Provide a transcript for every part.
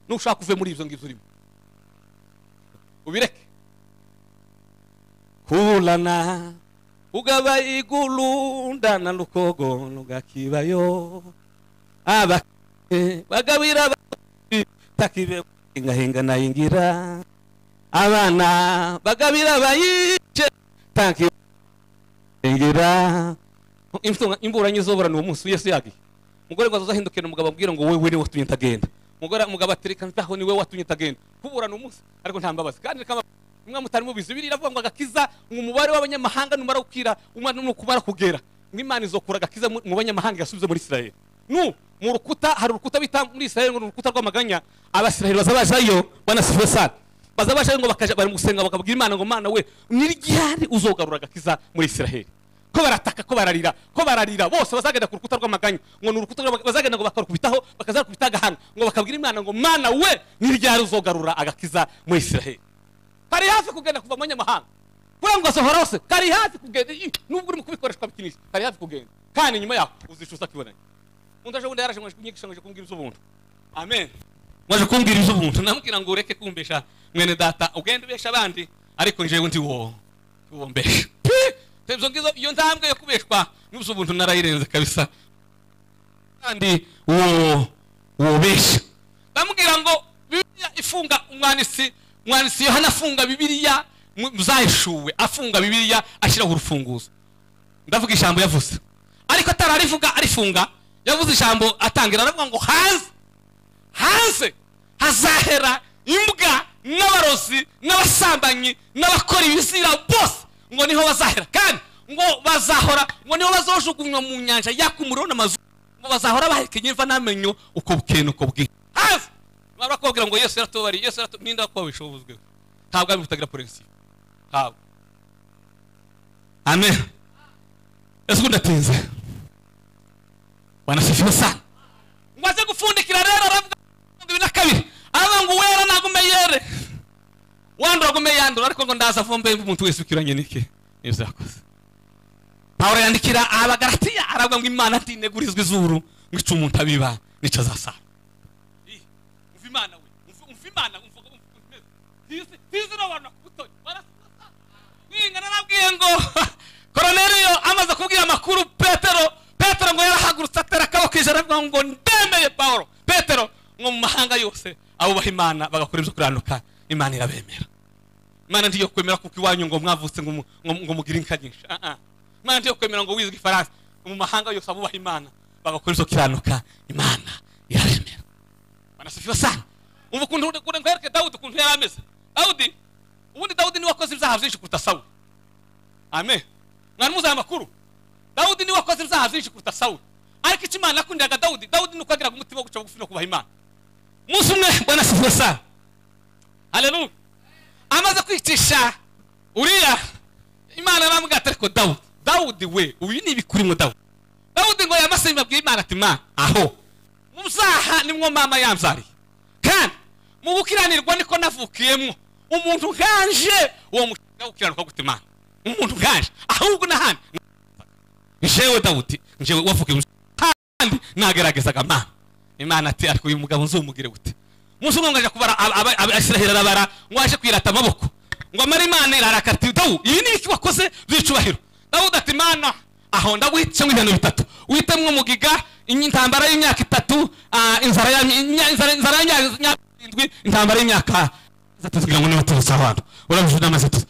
nushaka uve muri ibyo ngibyo urimo ubireke kulana ugaba igulundana lukogo nugakibayo aba bagabira abakozi, takibe ingahinga nayingira abana bagabira abayice takibe ingira Imfunga- imburanyi zobora ni uwo munsi yesu yagiye umugore ngo azahindukira umugabo abwira ngo wowe niwe watumye ntagenda umugore umugabo ati reka nzaho niwe watumye ntagenda kubura ni umunsi ariko nta mbabazi kandi reka mba- mwe mutari mubizi biriya iravuga ngo agakiza ni umubare w'abanyamahanga numara gukira umwana ni ukumara kugera nk'imana izokura agakiza mu mu banyamahanga yasubize muri israel nu mu rukuta hari urukuta bita muri israel ngo ni urukuta rw'amaganya abasiraheli baza bajayo banasifuwe sana baza bajayo ngo bakaja bari mu gusenga bakabwira imana ngo mana we nirigihari uzogarura agakiza muri israel ko barataka ko bararira ko bararira bose bazagenda ku rukuta rw'amaganya ngo ni urukuta rw'amaganya, bazagenda ngo bakarukubitaho bakazarukubita agahanga ngo bakabwira imana ngo mana we ni ryari uzogarura agakiza muri israheli kari hafi kugenda kuva mu banyamahanga kuranguza horose kari hafi kugenda ih, nubwo urimo kubikoreshwa bikinisha kari hafi kugenda kandi nyuma yaho uzicuza kibonanye undi aje bundi yaraje mwaje mwaje kumbwira iz'ubuntu amen mwaje kumbwira iz'ubuntu namubwira ngo ureke kumbesha mwene data ugende ubesha abandi ariko njyewe ndi wowe uwombesha ibyo ngizo iyo ntambwe yo kubeshwa n'ubuso ubuntu narayirenze kabisa kandi uwo wubesha bamubwira ngo bibiliya ifunga umwanditsi umwanditsi yohana afunga bibiliya mu- muzayishuwe afunga bibiliya ashyiraho urufunguzo ndavuga ijambo yavuze ariko atari arivuga arifunga yavuze ijambo atangira aravuga ngo hanze hanze hazahera imbwa n'abarozi n'abasambanyi n'abakora ibizira bose ngo niho bazahera kandi ngo bazahora ngo niho bazojugunywa mu nyanja yaka umuriro n'amazu ngo bazahora bahekenye imva n'amenyo uko bukeye n'uko bwije hafi baba bakubwira ngo yesu yaratubariye yesu yaratubariye ninde wakubabisha ubuzweho ntabwo ari butagira porensiyo ntabwo amen ese ubundi atinze banasifiwe sana maze gupfundikira rero aravuga mirongo ibiri na kabiri aravuga ngo wera nagume yere wandura agume yandura ariko ngo ndaza vumbe umuntu wese ukiranye n'iki n'ibyo yakoze pawulo yandikira abagaratiya aravuga ngo imana ntinegurizwa izuru ngo ica umuntu abiba nica azasara umva imana we umva- umva imana umva umva ukuntu imeze tizi tizi n'abantu bakubutoye barasasa mwingana narabwiye ngo koroneliyo amaze kubwira amakuru petero petero ngo yarahagurutse atera akaboko ijana aravuga ngo ndemeye pawulo petero ngo mu mahanga yose abubaha imana bagakora ibyo kuranuka imana irabemera imana ntiyo kwemera kuko iwanyu ngo mwavutse ngo mu- ngo- ngo mugire inka nyinshi Ah, ah. imana ntiyo kwemera ngo wizwe ifaransa mu mahanga yose abubaha imana bagakora ibyo kiranuka imana irabemera banasifiwe sana umva ukuntu ukuntu nkwereke dawudi ukuntu yari ameze dawudi ubundi dawudi niwe wakoze ibyaha byinshi kuruta sawuli amen mwari muzi aya makuru dawudi niwe wakoze ibyaha byinshi kuruta sawuli ariko icyo imana yakundiraga dawudi dawudi ni uko yagiraga umutima wo guca bugufi no kubaha imana umunsi umwe bwana sifuwe sana haleluya amaze kwicisha uriya imana aramubwira ati ariko dawudi dawudi we uyu ni ibikurimo dawudi dawudi ngo yamase babwira imana ati mana aho mu byaha nimwo mama yamzariye kandi mu gukiranirwa niko navukiyemo umuntu nkanje uwo mushinga wo gukiranuka gute imana umuntu nkanje ahubwo n'ahandi njewe dawudi njewe wavuga kandi nageragezaga mana imana ati ariko uyu mugabo nzumugire gute umunsi umwe ngo aje kubara aba- aba- abisiraheli arabara ngo aje kwirata amaboko ngo amara imana irarakara ati dawu ibi ni iki wakoze by'icubahiro dawudi ati mana aho ndaguhitishemo ibintu bitatu witemwe umugiga inyi- intambara y'imyaka itatu ah, inzara ya- inya- inzara- inzara y'imyaka irindwi intambara y'imyaka itatu kugira ngo niba turutse abantu urabije n'amaze tuzi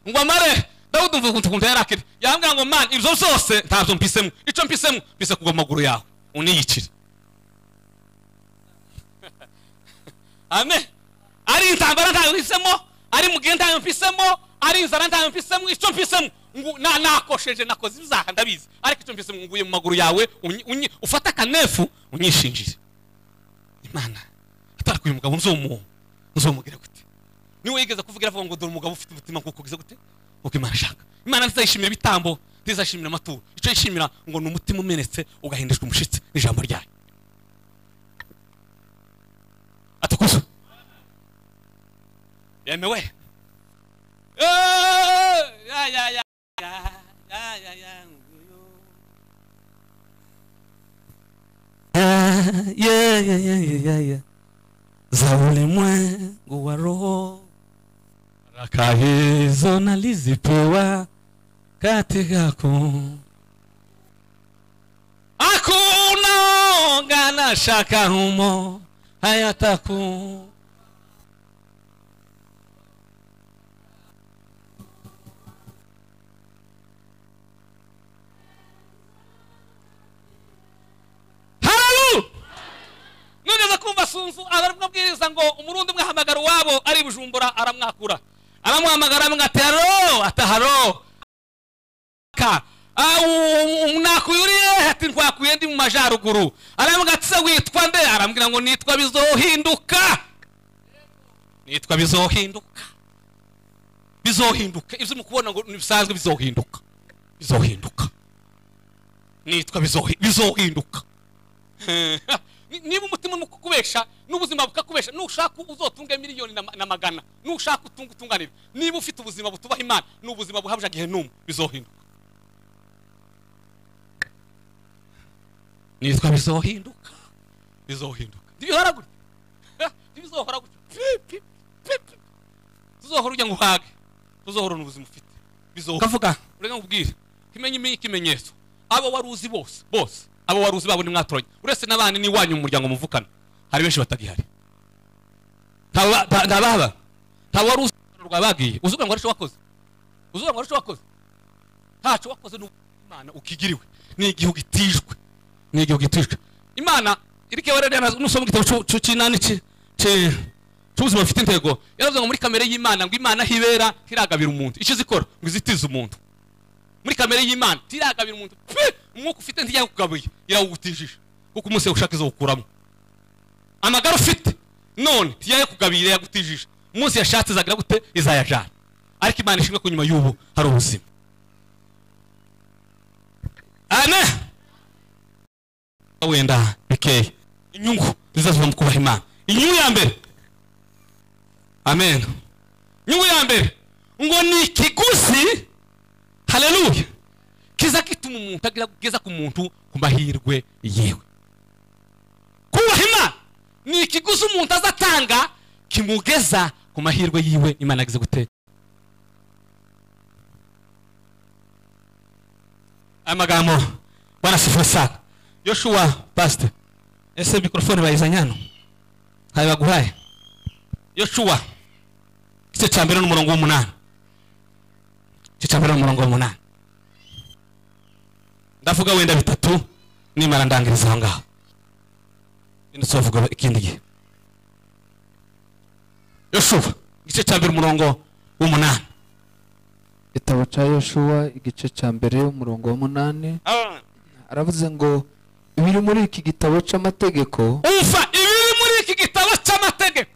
ngo amare dawudi umva ukuntu ukuntu yarakira yambwira ngo man ibyo zose ntabyo mpisemo icyo mpisemo mpise kugwa mu maguru yawe uniyicire amen ari intambara ntayo mpisemo ari mugihe ntayo mpisemo ari inzara ntayo mpisemo icyo mpisemo ngu- na- nakosheje nakoze ibyaha ndabizi ariko icyo mpisemo nguye mu maguru yawe unyi- unyi- ufate akanefu unyishinjire imana atari uyu mugabo nzumuwo nzumugire gute niwe yigeze kuvuga iravuga ngo dore umugabo ufite umutima nk'uko ugize gute nk'uko imana ishaka imana ntizayishimira ibitambo ntizayishimira amaturo icyo yishimira ngo ni umutima umenetse ugahindishwa umushitsi n'ijambo ryayo atakuzo yemewe Eh, ya, ya, ya, ya, ya, ya, ya, nguyu. yeah, yeah, yeah, yeah, yeah. za ulimwengu wa roho. Baraka hizo nalizipewa katika yako, hakuna woga na shaka humo hayataku haralu mwigeze kumva sunzu aravuga abwiriza ngo umurundi mwahamagara uwabo ari bujumbura aramwakura aramuhamagara amwate haro ataharo mwakuye ati ntwakuye ndi mu majaruguru aravuga ati se witwa nde arambwira ngo nitwa bizohinduka nitwa bizohinduka bizohinduka ibyo mukubona ngo bisanzwe bizohinduka bizohinduka nitwa bizohi- bizohinduka Ni- niba umutima urimo kukubesha n'ubuzima bukakubesha nushaka uzotunge miliyoni na ma- na magana nushaka utunge utunganire niba ufite ubuzima butubaha imana ni ubuzima buhabwa gihe n'umwe bizohinduka nitwa bizohinduka bizohinduka ntibihora gutya Ha, ntibizohora gutya Pi, pi, pi, pi. tuzohora ujya ngo uhage tuzohorana ubuzima ufite bizohora ukavuga urega nkubwire kimenye imi- ikimenyetso abo wari uzi bose bose abo wari uzi babo ni mwatoranye uretse n'abandi n'iwanyu mu muryango muvukana hari benshi batagihari nta ba- ba- nta baba nta wari uzi urukundo rwa bagiye uzi ugira ngo hari icyo wakoze uzi ugira ngo hari icyo wakoze ntacyo wakoze ni imana ukigiriwe ni igihugu itijwe ni igihugu itijwe imana irike wararana nusoma igitabo cy'u- cy'u- cy'inani cy'i- cy'i- cy'ubuzima bufite intego yaravuze ngo muri kamere y'imana ngo imana hibera ntiragabira umuntu icyo izikora ngo izitize umuntu muri kamere y'imana tiragabira umuntu pe umwuka ufite ntijya kugabuye irawutijije kuko umunsi ushaka izo gukuramo amagara ufite none ntijya kugabira yagutijije umunsi yashatse izagira gute izayajana ariko imana ishimwe ko nyuma y'ubu hari ubuzima ane wenda bikeya inyungu zizazuba mu kubaha imana inyungu ya mbere amen inyungu ya mbere ngo ni ikiguzi haleluya kiza gituma umuntu agira kugeza ku muntu ku mahirwe yewe kubaha imana ni ikiguzi umuntu azatanga kimugeza ku mahirwe yiwe imana yagize gute aya magambo barasifura sana yoshuwa pasite ese mikorofone bayizanye hano ntayo baguhaye yoshuwa igice cya mbere n'umurongo w'umunani igice cya mbere n'umurongo w'umunani ndavuga wenda bitatu nimara ndangiriza aho ngaho bino tuzavuga ikindi gihe yoshuwa igice cya mbere umurongo w'umunani igitabo cya yoshuwa igice cya mbere umurongo wa munani aravuze ngo ibiri muri iki gitabo cy'amategeko umva ibiri muri iki gitabo cy'amategeko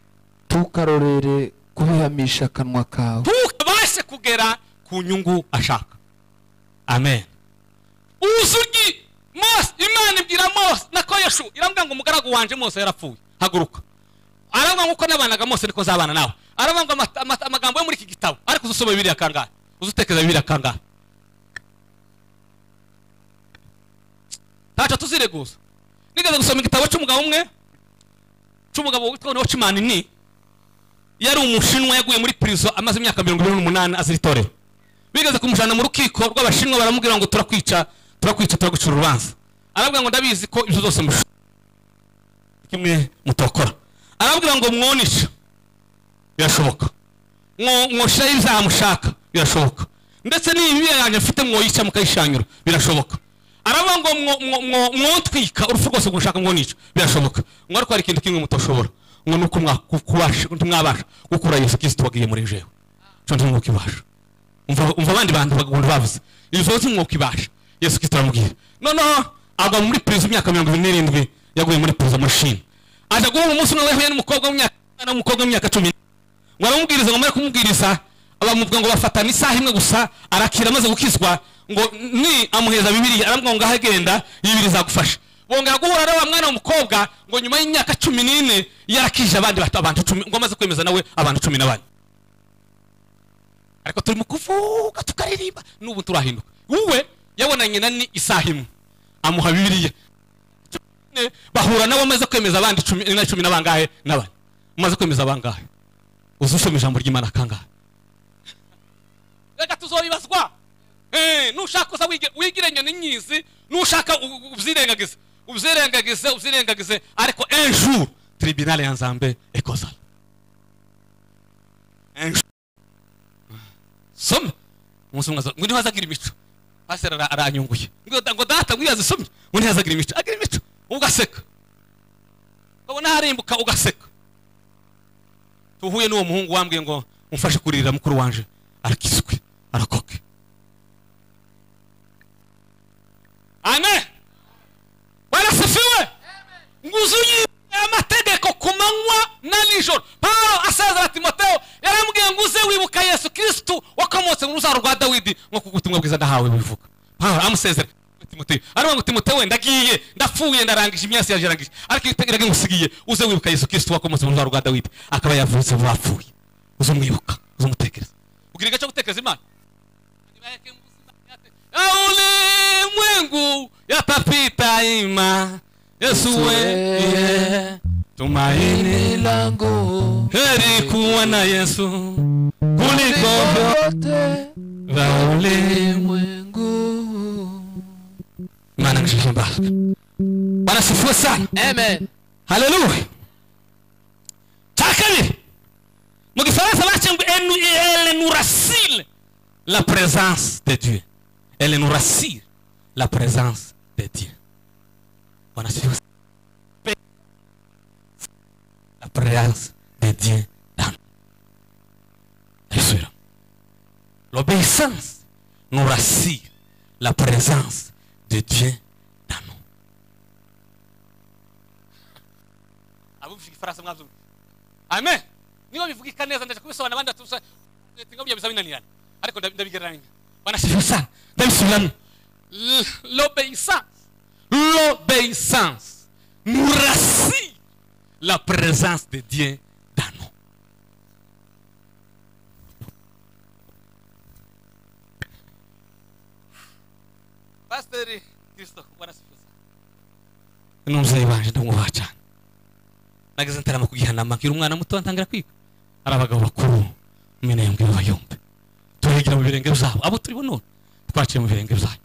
tukarorere kubihamisha akanwa kawe ntukabashe kugera ku nyungu ashaka amen uzugi mose imana ibwira mose nako yeshu irambwira ngo umugaragu wanje mose yarapfuye haguruka aravuga ngo uko nabanaga mose niko nzabana nawe aravuga ngo amata- amata- amagambo yo muri iki gitabo ariko uzusoma bibiri kangahe uzutekereza bibiri kangahe ntacyo tuzireguza nigeze gusoma igitabo cy'umugabo umwe cy'umugabo witwa nocimani ni yari umushinwa yaguye muri prison amaze imyaka mirongo irindwi n'umunani azira itorero bigeze kumujyana mu rukiko rw'abashinwa baramubwira ngo turakwica turakwica turagucira urubanza arabwira ngo ndabizi ko ibyo zose mushaka kimwe mutokora arabwira ngo mwonisha birashoboka mwoshiraho ibyaha mushaka birashoboka ndetse n'imibereho yanjye mfite mwoyica mukayishanyura birashoboka aravuga ngo mwo- mwo- mwo- mwotwika urupfu rwose mushaka mwonica birashoboka ngo ariko hari ikintu kimwe mutoshobora ngo ni uko mwa- ku- kubasha- ntimwabasha gukura yesu kirisito wagiye muri jewe cyo ntimwuka ibasha umva umva abandi bantu bagahunda bavuze ibisoho cy'umwuka ibasha yesu kirisito aramubwira noneho agwa muri perezida imyaka mirongo irindwi n'irindwi yaguye muri perezida muri shini aza guhura umunsi umwe yahuye n'umukobwa w'imyaka n'umukobwa w'imyaka cumi n'ine ngo aramubwiriza ngo amare kumubwiriza bamuvuga ngo bafatana isaha imwe gusa arakira amaze gukizwa ngo ni amuheza bibiri aramubwira ngo ngaho agenda bibiri zagufasha bongera guhura na wa mwana w'umukobwa ngo nyuma y'imyaka cumi n'ine yarakije abandi bata- abantu cumi ngo amaze kwemeza nawe abantu cumi n'abane ariko turi mu kuvuga tukaririmba n'ubu turahinduka wowe yabonanye na ni isaha imwe amuha bibiriya bahura nawe amaze kwemeza abandi cumi na cumi n'abangahe n'abane umaze kwemeza abangahe uzi usoma ijambo ry'imana kangahe reka tuzobibazwa Eh, nushaka uza wige- wigire inyoni nyizi nushaka u- u- ubyirengagize ubyirengagize ubyirengagize ariko un jour tribunale ya nzambe ekozara soma umunsi umwe aza- ngo ntihazagira imico pasiteri ara- aranyunguye ngo ngo data ngo iyo yazisomye ngo ntiyazagira imico agira imico ugaseka ukabona harimbuka ugaseka tuhuye n'uwo muhungu wambwiye ngo umfashe kuririra mukuru wanje arakizwe arakoke amen barasifiwe nguzuye amategeko ku manywa na nijoro pawulo asezera timoteyo yaramubwiye ngo uze wibuka yesu kirisitu wakomotse mu ruzaru rwa dawidi nk'uko ubutumwa bwiza nahawe bivuga pawulo amusezera timoteyo arimo ngo timoteyo we ndagiye ndapfuye ndarangije imyasi yarangije ariko ibitegerage ngusigiye uze wibuka yesu kirisitu wakomotse mu ruzaru rwa dawidi akaba yavutse vuba apfuye uze umwibuka uze umutekereza ugira igihe cyo gutekereza imana ulimwengu yatapita ima yesu wewe tumaini Tumaini la langu heri kuwa na yesu kuliko likote la ulimwengu mwengu mana ngishije mbaraga bwana sifuwe sana amen haleluya cya kabiri mu gifaransa bakiye ngo elle nous- elle nous rassure la présence de dieu elle nous rassure la présence de dieu bwana sifuwe sana. Pe- la présence de dieu dans nous. Ayisubiramo. l'obéissance nous rassure la présence de dieu dans nous abumvise igifaransa mwabyumva amen niba bivugika neza ndaje kubisobanura abandi batusa ngo byabiza binanirana ariko ndabi- ndabigereranya banashimisha Sifusa, ndabisubiramo L- l'obéissance l'obéissance nous rassure la présence de Dieu dans nous. pasiteri kirisito barashimisha Ni umubyeyi wanje ndamwubaha cyane nageze ntarama kugihanama mbwira umwana muto ntangira kwiga ari abagabo bakuru mene mbwira bayumve turigira mu birenge byabo abo turi bo none twaciye mu birenge byanyu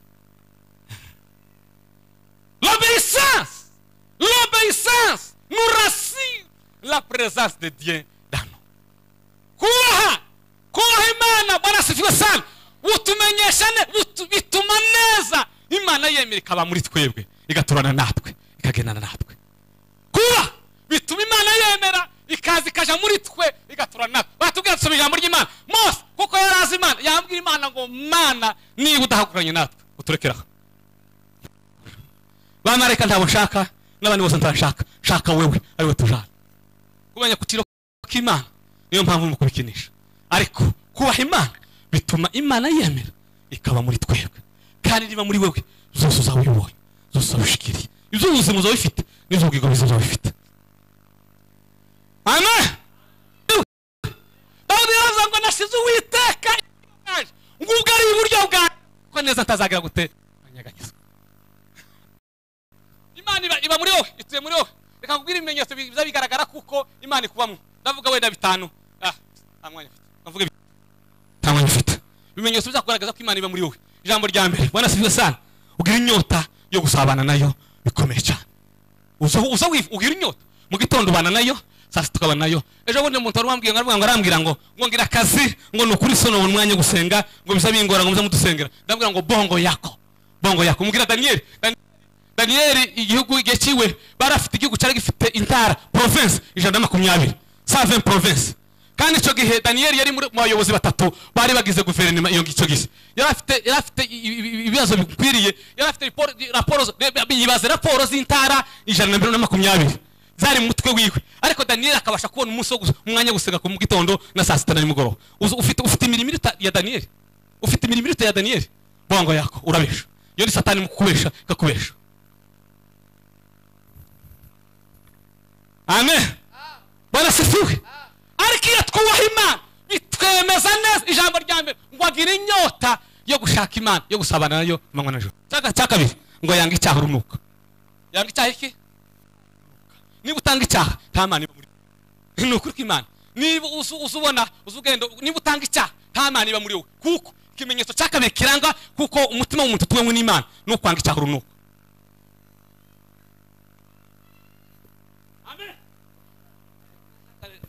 l'obéissance l'obéissance nous rassure la présence de dieu dans nous kubaha kubaha imana barasifiwe sana butumenyesha ne- butu- bituma neza imana yemera ikaba muri twebwe igaturana natwe ikagendana natwe kuba bituma imana yemera ikaza ikaja muri twe igaturana natwe batubwira tusoma ijambo ry'imana mose kuko yari azi imana yambwira imana ngo mana niba udahagaranye natwe uturekere aho bamarayika ntabo nshaka n'abandi bose ntabashaka shaka wewe ari we tujana kumenya ku kiro k'imana niyo mpamvu mu kubikinisha ariko kubaha imana bituma imana yemera ikaba muri twebwe kandi niba muri wewe zose uzawibonye zose uzawushikiriye ibyo ubuzima uzabifite n'ibyo ubwigo biza uzabifite amen dawudi yaravuze ngo nasize uwiteka imbere ngo ubwo ari iburyo bwanjye ko neza ntazagira gute Anyeganyezwa. imana iba, iba muri wowe ituye muri wowe reka nkubwire ibimenyetso bi- biza bigaragara kuko imana ikubamo ndavuga wenda bitanu ah nta mwanya mfite ndavuga bi- nta mwanya ufite ibimenyetso biza kugaragaza ko imana iba muri wowe ijambo rya mbere bwana sibyo sana ugira inyota yo gusabana nayo bikomeye cyane uza uza wifu ugira inyota mu gitondo ubana nayo saa sita ukabana nayo ejo bundi umuntu wari wambwiye ngo aravuga ngo ngo arambwira ngo ngo ngira akazi ngo ni ukuri sono ubona umwanya wo gusenga ngo biza bingora ngo muze mudusengera ndabwira ngo bongo yako bongo yako mubwira daniyeli Dan- daniyeli igihugu igihe kiwe bari afite igihugu cyari gifite intara province ijana na makumyabiri save province kandi icyo gihe daniyeli yari muri- mu bayobozi batatu bari bagize guverinoma iyo icyo gihe yari afite yari afite i- i- i- ibibazo bikwiriye yari afite riporo- raporo zo- yibaza raporo z'intara ijana na mirongo ine na makumyabiri zari mu mutwe wiwe ariko daniyeli akabasha kubona umunsi wo gus- umwanya wo gusenga ku mu gitondo na saa sita na nimugoroba Uzi- ufite ufite imirimo iruta ya daniyeli ufite imirimo iruta ya daniyeli bongo yako urabesha iyo ni satani mu kukubesha ikakubesha amen barasifiwe ariko iyo twubaha imana bitwemeza neza ijambo rya mbere ngo agire inyota yo gushaka imana yo gusabana nayo amanywa na joro Icya- icya kabiri ngo yanga icyaha urunuka yambwa icyaha iki niba utanga icyaha nta mana iba muri ni ukuri kw'imana niba uza uza ubona uza ugenda niba utanga icyaha nta mana iba muri wowe kuko ikimenyetso cya kabiri kiranga kuko umutima w'umuntu utuwemo n'imana ni ukwanga icyaha urunuka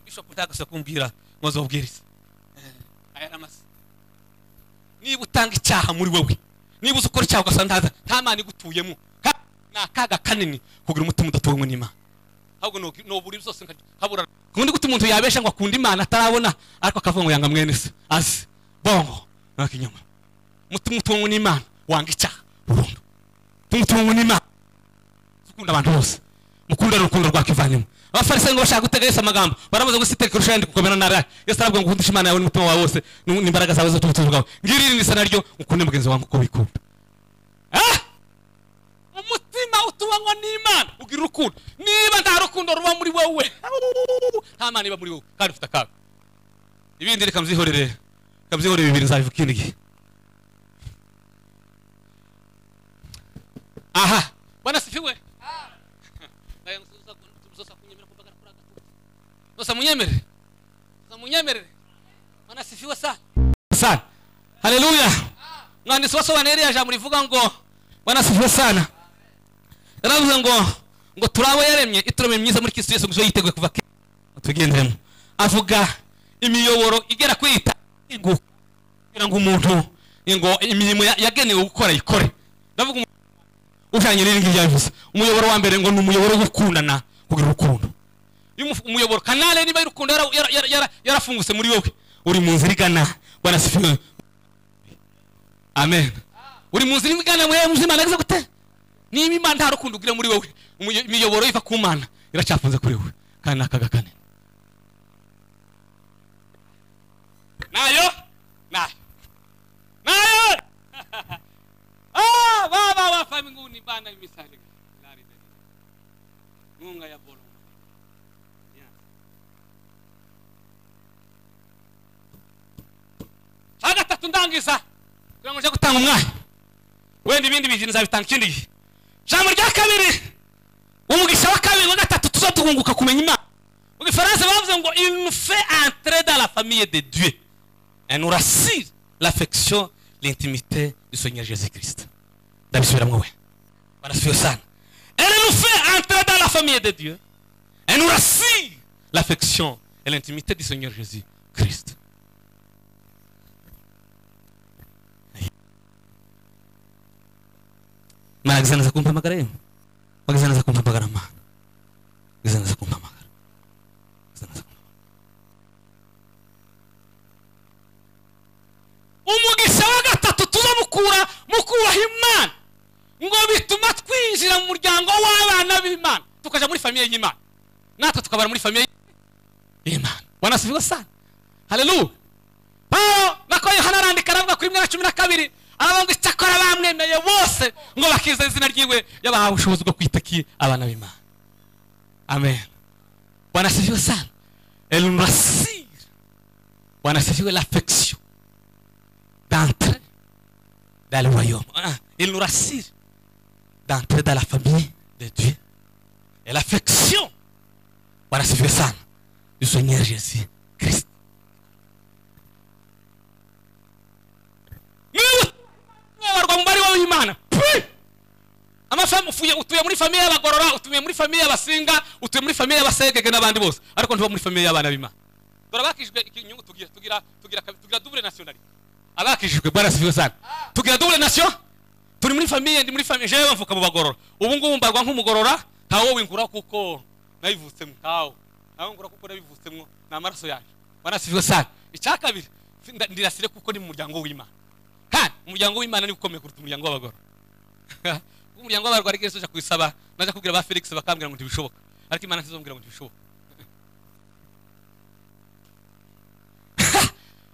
bishop ndagase kumbwira maze ubwiriza aya namase niba utanga icyaha muri wowe niba uzi ukora icyaha ugasanga ntaza nta mana igutuyemo Ka- ni akaga kanini kugira umutima udatuwemo n'imana ahubwo no no buri zose nka- habura kundi gute umuntu yabesha ngo akunde imana atarabona ariko akavuga ngo yanga mwene se azi bongo nako inyuma umutima utuwemo n'imana wanga icyaha burundu umutima utuwemo n'imana ukunda abantu bose mukunda urukundo rwakwivanyemo abafarisayo ngo bashaka gutega yesu amagambo baramaze gusiteka kurusha ayandi gukomera nabi yesu aravuga ngo ukundishe imana yawe n'umutima wawe wose n'u- n'imbaraga zawe zose n'ubutunzi bwawe ngiri ni isa naryo ukunde mugenzi wawe nk'uko wikunda Ah! umutima utubanwa n'imana ugira urukundo niba nta rukundo ruba muri wowe nta mana iba muri wowe kandi ufite akaga ibindi reka mbyihorere reka mbyihorere bibiri nzabivuga ikindi gihe aha bwana sifiwe Naya ngususa kun- tubusosa kunyemera kumbaga nakura agatutu. Sosa munyemere Sosa munyemerere mana sifiwe sana sana haleluya mwandisi wasobanura iriya jambo rivuga ngo bwana sifiwe sana yaravuze ngo ngo turi abo yaremye ituremye myiza muri kristo yesu gusa yiteguye kuva kera tugenderemo avuga imiyoboro igera kuri itanu kugira ngo umuntu ngo imirimo ya- yagenewe gukora ikore ndavuga umu- ujyanye n'iri ngiri yabivuze umuyoboro wa mbere ngo ni umuyoboro wo gukundana kugira urukundo iyo umufu- umuyoboro kanale niba y'urukundo yara- yara- yara- yara- yarafungutse muri wowe uri mu nzira igana bwana sifiwe amen uri mu nzira igana muri muzima nageze gute niba imana nta rukundo ugira muri wowe umuyo- imiyoboro iva ku mana iracyafunze kuri wowe kandi ni akaga kanini nayo nayo nayo Ah, baba wafa mbinguni bana misali lari deni. Munga ya bolo. Yeah. Haga tatu ndangiza. Kugira ngo nje gutanga umwanya. Wenda ibindi bintu nzabitanga ikindi gihe. Jambo rya kabiri. Umugisha wa kabiri wa gatatu tuzo tugunguka kumenya Imana. Mu Gifaransa bavuze ngo il nous fait entrer dans la famille de Dieu. Elle nous rassure l'affection, l'intimité du Seigneur Jésus-Christ. ndabisubiramo we barasubiye sana elle nous fait entrer dans la famille de Dieu elle nous rassure l'affection et l'intimité du Seigneur Jésus-Christ maragiza neza kumpamagara yewe magiza neza kumpamagara mana magiza neza kumpamagara magiza neza kumpamagara umugisha wa gatatu tuzamukura mukuraho imana ngo bituma twinjira mu muryango w'abana b'imana tukaja muri famiye y'imana natwe tukabara muri famiye y'imana wanasubirwa sana haleluya pawulo nako yohana arandika aravuga kuri rimwe na cumi na kabiri aravuga ngo icyakora bamwemeye bose ngo bakiza izina ryiwe yabahawe ubushobozi bwo kwitaki abana b'imana amen wanasubirwa sana elurasire wanasubirwa lafection d'entrer dans le royaume. Ah, il nous rassure d'entrer dans la famille de Dieu. Et l'affection, voilà, c'est fait ça, du Seigneur Jésus Christ. Niba utabarwa mu bari w'Imana, pfi! Amafamu ufuye utuye muri famiye y'abagorora utuye muri famiye y'abasinga utuye muri famiye y'abasegege n'abandi bose ariko ntuba muri famiye y'abana b'Imana dore abakijijwe ikinyungu tugira tugira tugira kabi- tugira double nationalité abakijijwe bwana sifiwe sana tugira double nation turi muri famiye ndi muri famiye jewe mvuka mu bagorora ubu ngubu mbarwa nk'umugorora ntawo wingura kuko nayivutsemo ntawo ntawo wingura kuko nabivutsemo ni amaraso yanjye bwana sifiwe sana icya kabiri fi- nda- ndirasire kuko ni mu muryango w'imana kandi umuryango w'imana ni ukomeye kuruta umuryango w'abagorora umuryango w'abarwari kenshi ujya kuyisaba najya kubwira ba felix bakambwira ngo ntibishoboka ariko imana ntizongera ngo ntibishoboka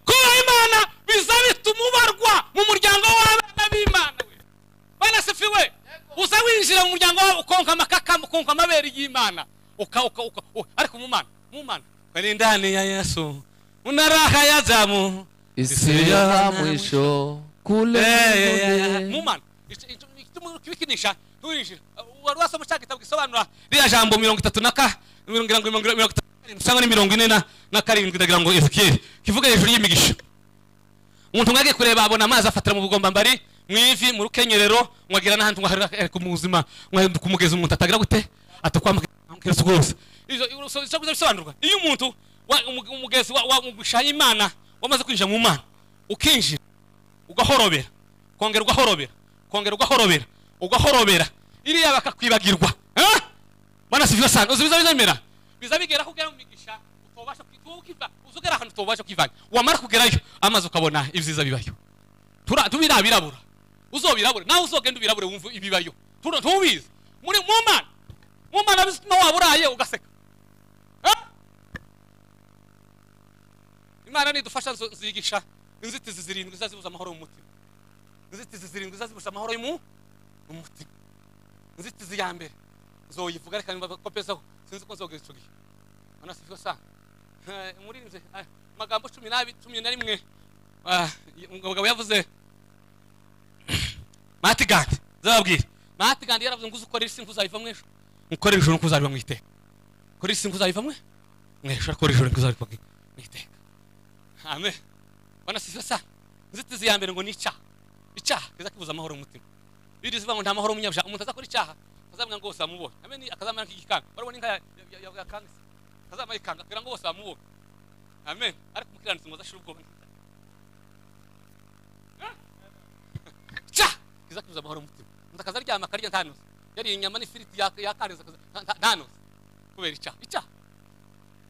kubaha imana biza bituma ubarwa mu muryango w'abana b'imana we banasifiwe uza winjira mu muryango wabo ukonka amakaka ukonka amabere y'imana uka uka uka u- ariko mu mana mu mana bari ndani ya yesu munaraha ya zamu isi yo ha mwisho kule mbinguni. mumana kibikinisha nturinjira wari wasoma cya gitabo gisobanura ririya jambo mirongo itatu na ka mirongo irindwi mirongo irindwi mirongo itatu karindwi cyangwa ni mirongo ine na- na karindwi ndagira ngo ezekiyeli kivuga hejuru y'imigisha umuntu umwe agiye kureba abona amazi afatira mu bugombambari mu ivi mu rukenyerero mwagira n'ahandi mwaharika mu buzima mwahinduka kumugezi umuntu atagira gute atakwamukira rwose Izo- izo- izo- izo bisobanurwa iyo umuntu wa- umu- umugezi wa- wa- umugusha imana wamaze kwinjira mu mana ukinjira ugahorobera kongera ugahorobera kongera ugahorobera ugahorobera iriya bakakwibagirwa Ah! bwana sivyo sana uzi biza bizemera biza bigera kugera mu migisha utobasha kwituba ukiva uzogera ahantu utobasha kwivanga wamara kugerayo amaze ukabona ibyiza bibayo tura tubira birabura uzobirabure nawe uzogenda ubirabure wumva ibibayo tura ntubizi muri mu mana mu mana bizituma waburaye ugaseka Ah! imana nidufasha nzo- nzigisha inzitizi zirindwi zazibuza amahoro mu mutima inzitizi zirindwi zazibuza amahoro mu mu mutima inzitizi ya mbere nzoyivuga reka nimba ko pesaho sinzi ko nzogera icyo gihe urabona sibyo sa Eh, muri nze ah, amagambo cumi n'abiri cumi na rimwe ah, y- umugabo yavuze matigandi nzababwira matigandi yaravuze ngo uzukore isi nkuzayiva mw'ejo nkorera ijoro nkuzabiba mu iteka kora isi nkuzayiva mwe mw'ejo akora ijoro nkuzabiba mu iteka amen urabona sibyo sa inzitizi ya mbere ngo ni icyaha icyaha kiza kibuza amahoro mu mutima biri zivuga ngo nta mahoro umunyabyaha umuntu azakora icyaha azabwira ngo bose bamubonye hamwe ni akazamara nk'igikanga barabona inka ya- ya- ya- yakangase akazamara ikanga akabwira ngo bose bamubonye amen ariko umukiranutsi ngo azashira ubwoba icyaha kiza kibuza amahoro mu mutima umuntu akaza aryama akarya ntanuze yariye inyama n'ifiriti ya- yakarenze akaza- nta- nta- ntanuze kubera icyaha icyaha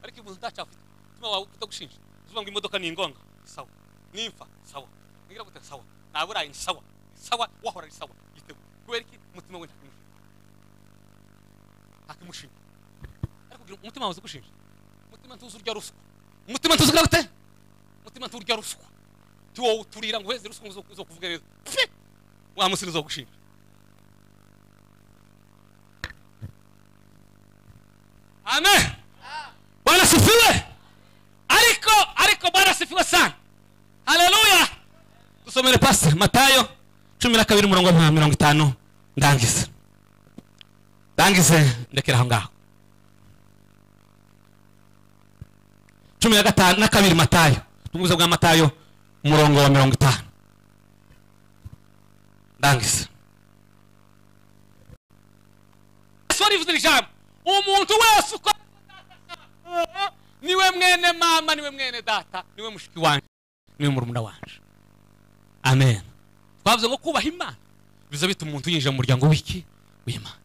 ariko umuntu utacyaha ufite umutima wawe utagushinja uzuvuga ngo imodoka ni ingonga ni sawa nimfa sawa nigira gute sawa naburaye ni sawa sawa wahora ari sawa yiteguye kubera iki umutima we ntakimushinja ntakimushinja ariko kugira ngo umutima wawe uzigushinja umutima ntuzi urya ruswa umutima ntuzi ugira gute umutima ntuzi urya ruswa ti wowe uturira ngo uheze ruswa ngo uzo kuvuga neza Pfi! wa musiri uzogushinja amen bwana sifiwe ariko ariko bwana sifiwe sana haleluya dusomere pasiteri matayo cumi na kabiri umurongo nka mirongo itanu ndangize ndangize ndekera aho ngaho cumi na gatanu na kabiri matayo ubungubuza bwa matayo umurongo wa mirongo itanu ndangize yesu arivuze ijambo umuntu wese uko niwe mwene mama niwe mwene data niwe mushiki wanjye niwe murumuna wanje amen twavuze ngo kubaha imana biza bituma umuntu yinjira mu muryango w'iki w'imana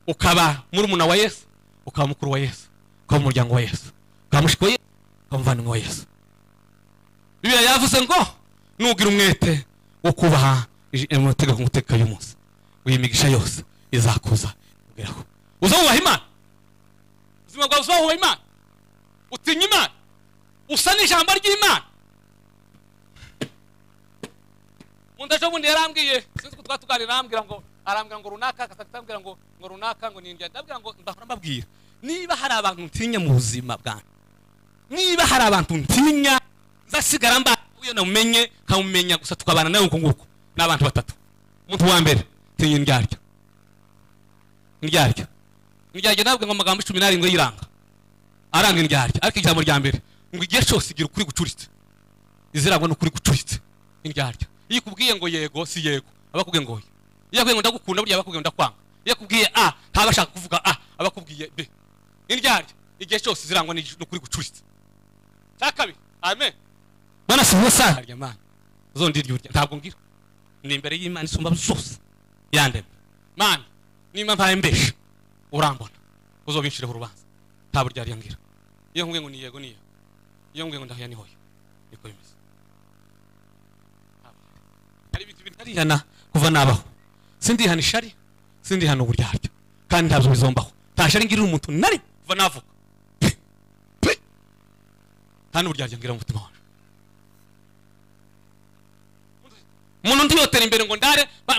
ukaba murumuna wa yesu ukaba mukuru wa yesu ukaba umuryango wa yesu ukaba mushiki wa yesu ukaba umuvandimwe wa yesu bibiliya yavuze ngo nugira umwete wo kubaha ij- amategeko ngutegeka y'umunsi w'imigisha yose izakuza ikugeraho uzawubaha imana ubuzima bwawe uzawubaha imana utinya imana usa n'ijambo ry'imana umuntu ejo bundi yarambwiye sinzi ko twari tuganira arambwira ngo arambwira ngo runaka akatambwira ngo ngo runaka ngo ni indya ndabwira ngo ndahora mbabwira niba hari abantu ntinya mu buzima bwanjye niba hari abantu ntinya nzasigara mba uyo namumenye nkamumenya gusa tukabana nawe uko nguko ni abantu batatu umuntu wa mbere tinya indyaryo indyaryo indyaryo ntabwo ngo amagambo cumi n'arindwi yiranga aranga indyaryo ariko ijambo rya mbere ngo igihe cyose igira ukuri gucuritse izirangwa n'ukuri gucuritse indyaryo iyo ikubwiye ngo yego si yego aba akubwiye ngo oya iyo akubwiye ngo ndagukunda burya aba akubwiye ngo ndakwanga iyo akubwiye a ntaba ashaka kuvuga a aba akubwiye b indyaryo igihe cyose izirangwa n'igi- n'ukuri gucuritse cya kabiri amen bana si ubusa harya mana uzondirya urya ntabwo ngira ni imbere y'imana isumba zose yandemye mana nimba mpaye mbesha urambona uzobinciraho urubanza nta burya ngira iyo nkubwiye ngo ni yego ni yego iyo nkubwiye ngo ndahoya ni hoya niko bimeze hari ibintu binarihana kuva nabaho sindihana ishari sindihana uburyaryo kandi ntabyo bizombaho nta shari ngirira umuntu nari kuva navuka Pe! Pe! nta n'uburyaryo ngira mu mutima wawe umuntu undi yotera imbere ngo ndare ba-